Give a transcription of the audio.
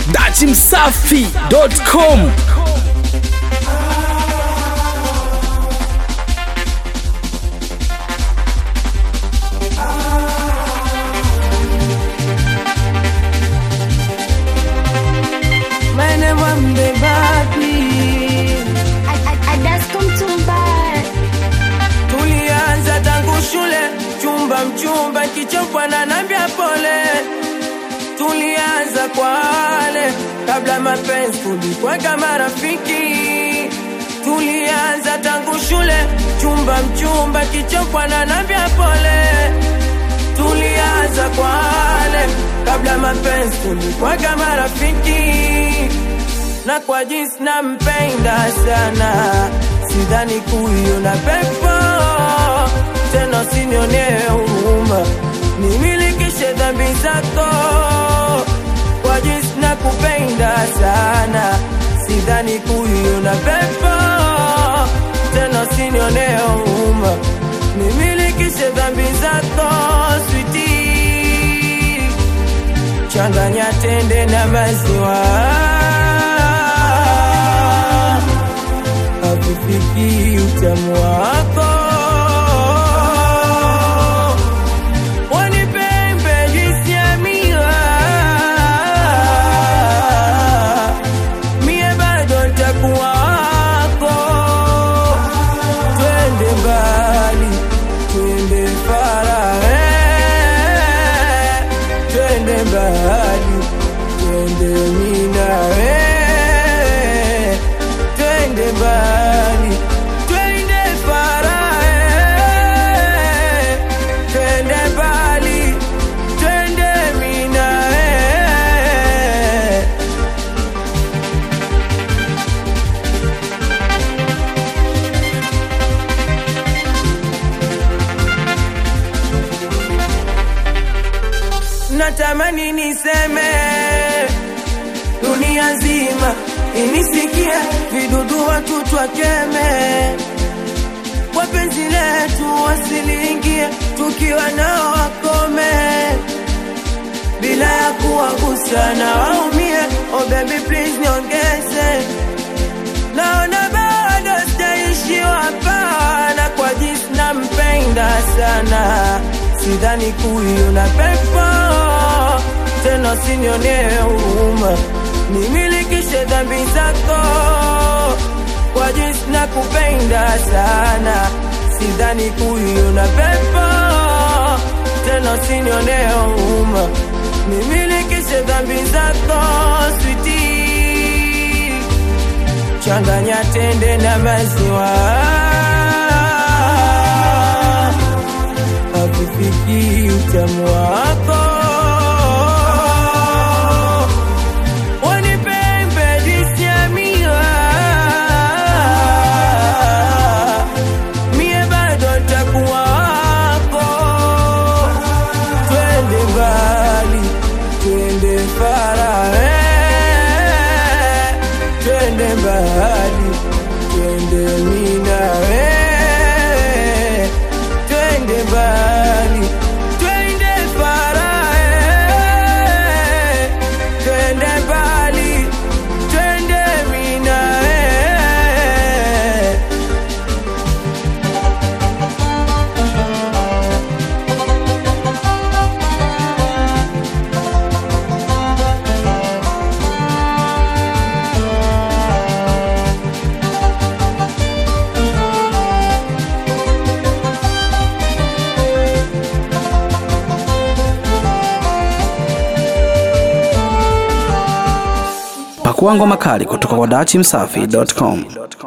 dachimsafi.com My name Wambe Babi. Tulianza tangu shule, chumba mchumba, kichopwa na nambia pole. Tulianza kwa wale kabla mapenzi, tulikuwa kama rafiki. Tulianza tangu shule, chumba mchumba, kichopwa na nambia pole. Tulianza kwa wale kabla mapenzi, tulikuwa kama rafiki na kwa jinsi nampenda sana, sidhani kuiona pepo tena, usinionee huruma, nimilikishe dhambi zako. Kwa jinsi nakupenda sana, sidhani kuiona pepo tena, usinionee huruma, nimilikishe dhambi zako switi changanya tende na maziwa hakufiki utamu wako wanipembe juisi ya miwa mie bado ntakuwa wako twende mbali twende farahe twende mbali twende minawe twende mbali twende farahe twende mbali twende minawe natamani niseme dunia nzima inisikie, vidudu watu twakeme, wapenzi letu wasiliingie, tukiwa nao wakome, bila ya kuwagusa na waumie. Oh baby please niongeze, naona bado sijaishiwa hapa, na kwa jinsi nampenda sana, sidhani kuiona pepo tena, usinionee huruma, nimilikishe dhambi zako, kwa jinsi nakupenda sana, sidhani kuiona pepo tena, usinionee huruma, nimilikishe dhambi zako switi changanya tende na maziwa hakufiki utamu wako wanipembe juisi ya miwa mie bado ntakuwa wako twende mbali twende farahe twende mbali twende minawe twende mbali twende farahe twende mbali twende minawe pakua ngoma kali kutoka kwa dachimsafi.com